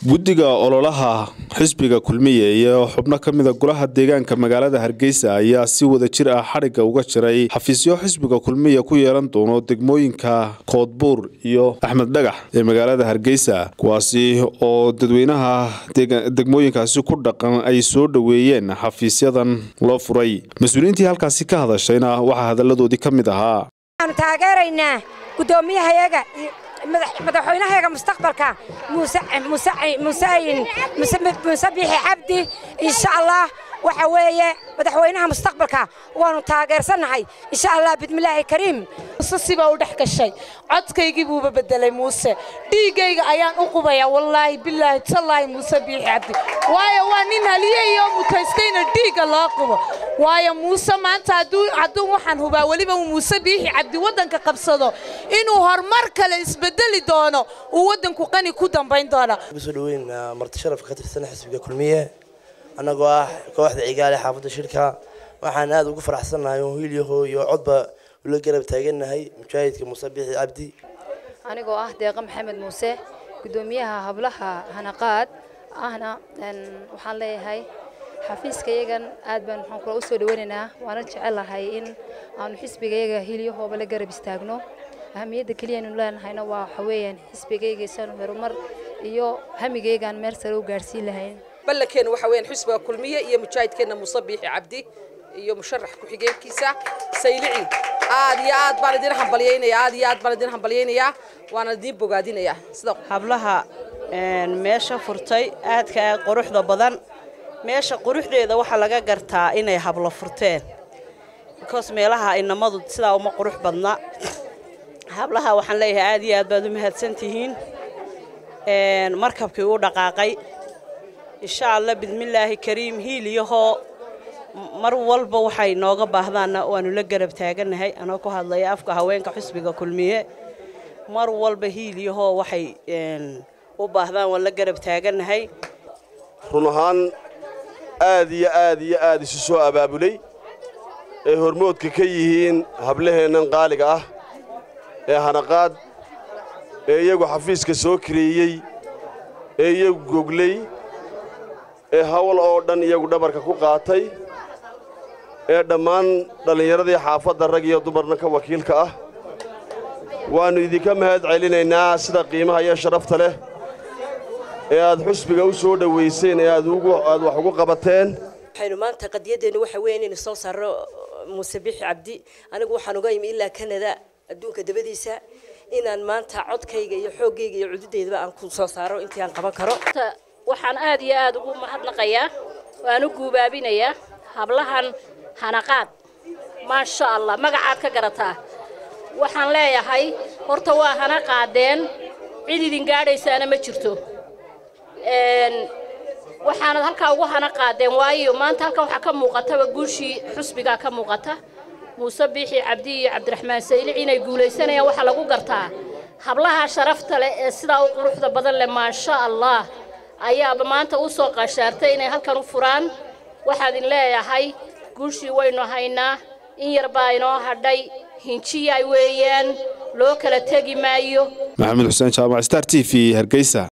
guddiga ololaha xisbiga kulmiye iyo xubno ka mida golaha deegaanka magaalada hargeysa ayaa si wada jir ah xadhigga uga jiray xafiisyo xisbiga kulmiye ku yeelan doono degmooyinka koodbuur iyo axmed dhagax ee magaalada hargeysa kuwaasi oo dadweynaha degmooyinkaasi ku dhaqan ay soo dhoweeyeen xafiisyadan loo furay mas-uuliyiintii halkaasi ka hadashayna waxaa hadalladoodii ka mid ahaa waxaanu taageeraynaa guddoomiyahayaga madaxweynahayaga mustaqbalka muuse biixi cabdi insha allah waxa weeye madaxweynaha mustaqbalka waanu taageersannahay insha allah bidmillaahi kariim muuse sibaa u dhex gashay codkaygii buuba bedelay muuse dhiiggayga ayaan u qubaya wallaahi bilaahi tallaahi muuse biixi cabdi waayo waa nin haliyeyo mutaystayna dhiigga loo qubo waayo muuse maanta hadduu waxaan hubaa weliba uu muuse biixi cabdi waddanka qabsado inuu horumar kale isbedeli doono uu waddanku qani ku dambayn doono soo dhaweyn marti sharafka ka tirsan xisbiga kulmiye annagoo ah kooxda cigaale xaafadda shirka waxaan aad ugu faraxsannahay oo hiilyaho iyo codba ula garab taagannahay mujaahidka muuse biixi cabdi anigoo ah deeqa maxamed muuse guddoomiyaha hablaha hanaqaad ahna waxaan leeyahay xafiiskayagan aad baan waxaan kula u soo dhaweynaynaa waana jecelahay in aanu xisbigayga hiilyahooba la garab istaagno ahamiyadda keliyanu leenahayna waa waxa weeyaan xisbigaygaysanu horumar iyo hamigaygaan meel sare u gaadhsiin lahayn ballankeena waxa weeyaan xisbiga kulmiye iyo mujaahidkeena muuse biixi cabdi iyo musharax ku-xigeenkiisa saylici aad iyo aad baan idin hambalyaynaya aad iyo aad baan idin hambalyaynayaa waana idin bogaadinayaa sida hablaha meesha furtay aadka aad quruxda badan meesha quruxdeeda waxaa laga gartaa inay hablo furteen because meelaha inamadu sidaa uma qurux badna hablaha waxaan leeyahay aad iyo aad baad u mahadsan tihiin markabkii u dhaqaaqay insha allah bidmillaahi kariim hiiliyahoo mar walba waxay nooga baahdaanna waanu la garab taagannahay anoo ku hadlaya afka haweenka xusbiga kulmiye mar walba hiiliyahoo waxay u baahdaan waan la garab taagannahay run ahaan aad iyo aad iyo aad isu soo abaabulay ee hormoodka ka yihiin hablaheennan qaaliga ah ee hanaqaad ee iyagu xafiiska soo kareeyey ee iyagu gogley ee hawl oo dhan iyagu dhabarka ku qaatay ee dhammaan dhallinyaradii xaafadda rag iyo dumarna ka wakiilka ah waannu idinka mahad celinaynaa sida qiimaha iyo sharafta leh ee aad xusbiga u soo dhowayseen ee aad wax ugu qabateen waxaynu maanta qadiyadeennu waxa weeye inaynu soo saarro muuse bixi cabdi anigu waxaan uga imi ilaa kanada adduunka dabadiisa inaan maanta codkayga iyo xooggayga iyo cududeydaba aan ku soo saaro intii aan qaban karo waxaan aad iyo aad ugu mahadnaqayaa waan u guubaabinayaa hablahan hanaqaad maasha allah magacaad ka garataa waxaan leeyahay horta waa hana qaadeen cid idin gaadhaysaana ma jirto waxaanad halkaa ugu hana qaadeen waayo maanta halkan waxaa ka muuqataba guushii xusbigaa ka muuqata muuse biixi cabdi iyo cabdiraxmaan saylic inay guulaysanayaan waxaa lagu gartaa hablaha sharafta leh ee sidaa u quruxda badan leh maasha allah ayaaba maanta u soo qashaartay inay halkan u furaan waxaadin leeyahay guushii waynu haynaa in yar baa inoo hadhay hinjiyaay weeyaan loo kala tegi maayo maxamed xuseen jaamac star t v hargeysa